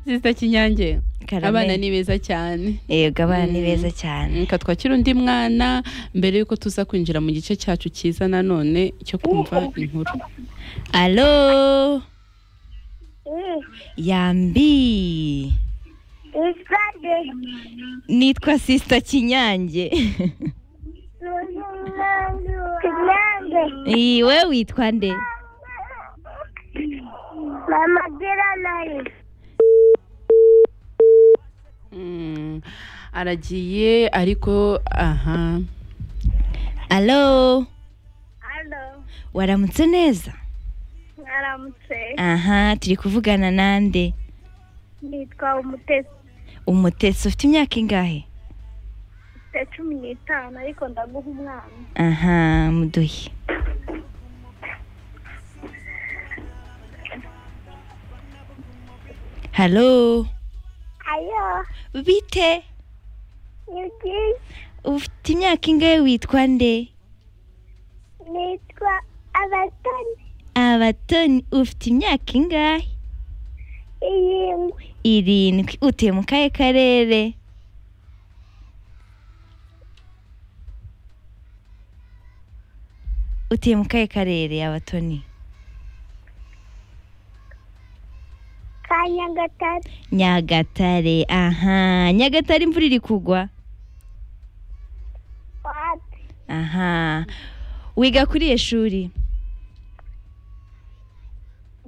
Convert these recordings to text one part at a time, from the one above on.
sisita kinyange Karame. abana ni beza cyane yego abana ni beza Mm, cyane Reka twakire undi mwana mbere yuko tuza kwinjira mu gice cyacu cyiza nanone cyo kumva inkuru alo It's yambi Sunday. nitwa sisita kinyange Sunday. Iyi, we witwa nde Mama, get a knife. Mm, aragiye ariko aha alo Hello. waramutse neza Aramutse. aha turi kuvugana nande Nitwa Umutesi. umutesi ufite imyaka ingahe Mfite cumi n'itanu ariko ndaguha umwana. aha muduhe halo Ayo. bite Yuki. ufite imyaka ingahe witwa nde Nitwa Abatoni. abatoni ufite imyaka ingahe Iyingwe. irindwi utuye mu kahe karere utuye mu kahe karere abatoni Ka Nyagatare. nyagatare aha nyagatare imvura iri kugwa Wati. aha wiga kuri iyo shuri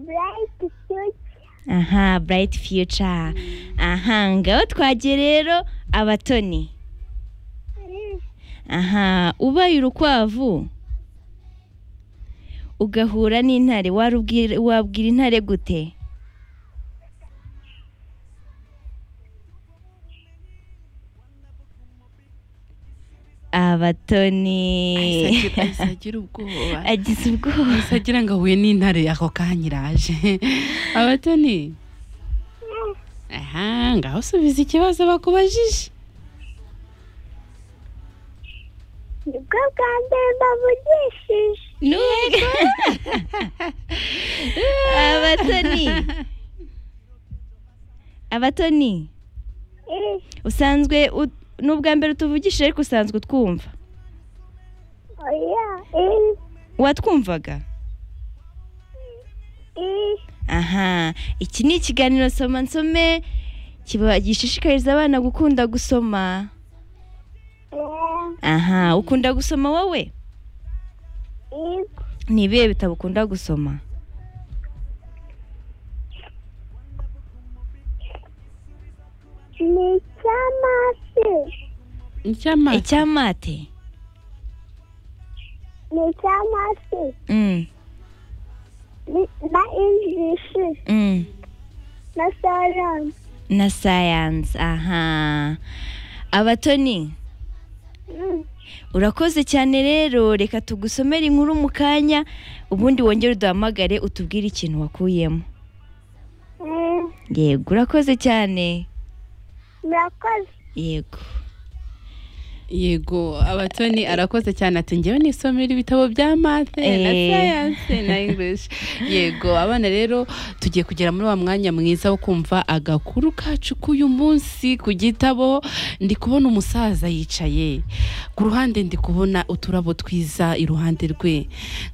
Bright Future. aha burayiti fiyuca aha ngaho twagiye rero abatoni aha ubaye urukwavu ugahura n'intare warubwira- wabwira intare gute abatoni ahise agira ubwoba agize ubwoba ahise agira ngo ahuye n'intare ako kanya iraje abatoni aha ngaho usubiza ikibazo bakubajije Nibwo bwa mbere bavugishije. Nubwo abatoni abatoni Eh, usanzwe ut- ni ubwa mbere utuvugishije ariko usanzwe utwumva oya. Eh, watwumvaga eh. aha iki ni ikiganiro soma nsome kiba gishishikariza abana gukunda gusoma Eh, aha ukunda gusoma wowe eh. ni ibihe bitabo ukunda gusoma ni icy'amafi icyamata icyamate ni icy'amafi Mm, ni- na injishi mm. na sarani na sayansi aha abatoni urakoze cyane rero reka tugusomere inkuru mu kanya ubundi wongere uduhamagare utubwire ikintu wakuyemo yego urakoze cyane murakoze yego yego abatoni arakoze cyane ati ngewe nisomera ibitabo bya mathe na Eh. sayanse na english yego abana rero tugiye kugera muri wa mwanya mwiza wo kumva agakuru kacu k'uyu munsi ku gitabo ndi kubona umusaza yicaye ku ruhande ndi kubona uturabo twiza iruhande rwe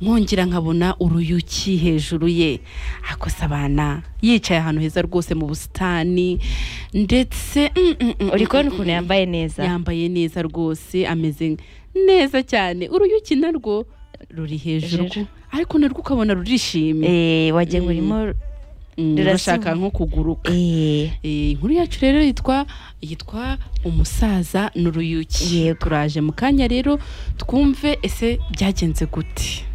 nkongera nkabona uruyuki hejuru ye akosa abana yicaye ahantu heza rwose mu busitani ndetse mm, mm, mm, uri kubona mm, ukuntu mm. yambaye neza yambaye neza rwose ameze neza cyane uruyuki narwo ruri hejuru Hejuru. ariko narwo ukabona rurishimye Eh, wagira ngo Mm. urimo Mm, rurasimba. rurashaka nko kuguruka eh, Eh, inkuru yacu rero yitwa yitwa umusaza n'uruyuki Yego. turaje mu kanya rero twumve ese byagenze gute